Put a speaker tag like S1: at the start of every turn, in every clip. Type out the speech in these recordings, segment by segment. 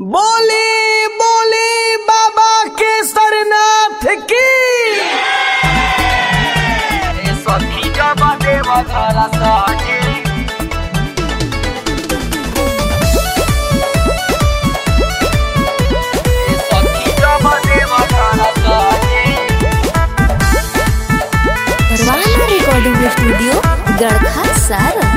S1: बोली बोली बाबा केसरनाथ की
S2: सखी जब देव घर सजे सखी जब देव घर सजे
S3: परवाना रिकॉर्डिंग स्टूडियो गड़खा सारा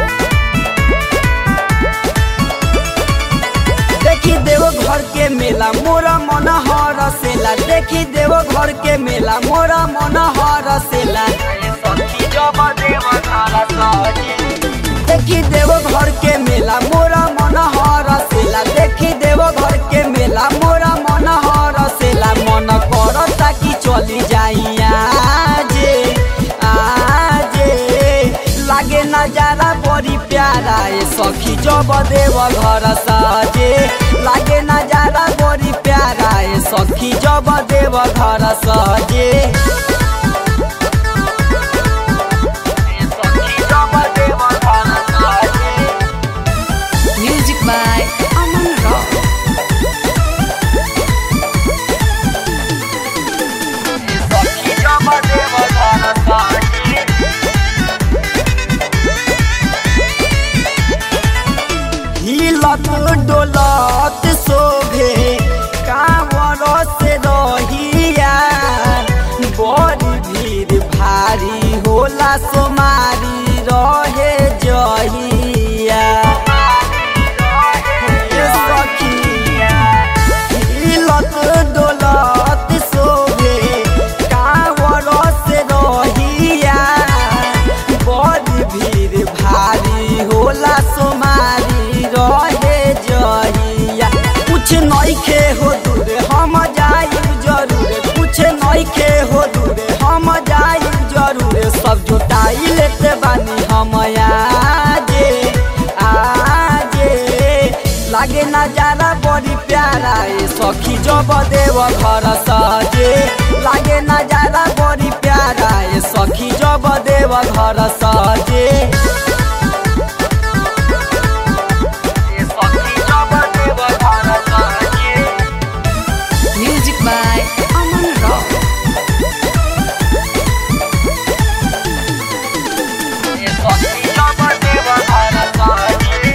S2: देखी देव घर के मेला मोरा मन हरसेला देखी देव घर के मेला मोरा मन हरसेला सखी जब देव घर सजे देखी देव घर के मेला मोरा मन हरसेला देखी देव घर के मेला मोरा मन हरसेला मन करता कि चली जाई आजे आजे लागे नजारा बड़ी प्यारा ए सखी जब देव घर सजे लागे नजारा बड़ी प्यारा ए सखी जब देव घर सजे ए सखी जब देव घर सजे
S3: म्यूजिक बाय अमन रॉक
S2: सखी जब देव घर सजे हिलत डोलत शोभे कांवर से रहिया बड़ी भीड़ भारी होला सोमारी रहे जहिया हे सखिया हिलत डोलत शोभे कांवर से रहिया बड़ी भीड़ भारी होला सोमारी रहे जहिया कुछ नइखे हो दूर हम जाइब जरूर कुछ नइखे हो दूर हम जाइब जरूर सब जुटाई लेते बानी हम आजे आजे लागे नजारा बड़ी प्यारा ए सखी जब देव घर सजे लागे नजारा बड़ी प्यारा ए सखी जब देव घर सजे ए सखी जब देव घर सजे
S3: म्यूजिक बाय अमन रॉक
S2: ए सखी जब देव घर सजे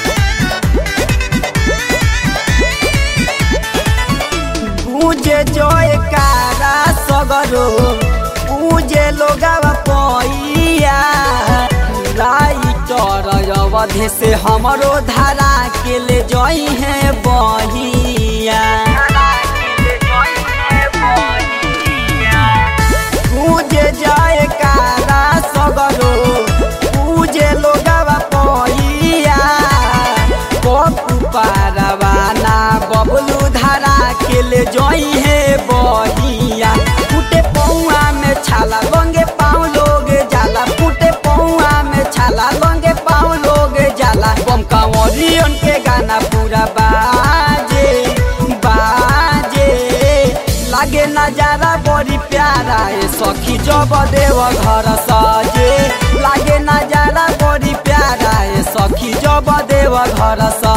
S2: पूजे जयकारा सगरो पूजे लोगावा पैया राइटर अवधे से हमरो धारा के ले जई है बहिया पूजे जयकारा सगरो पूजे लोगावा पैया पप्पू पारवाना बबलू धारा के ले जई है बहिया फूटे पौआ में छाला लंगे पाँव लोग जाला फूटे पौआ में छाला लंगे पाँव लोग जाला बम कंवरियन के गाना पूरा बाजे बाजे लागे नजारा बड़ी प्यारा ए सखी जब देव घर सजे लागे नजारा बड़ी प्यारा ए सखी जब देव घर सजे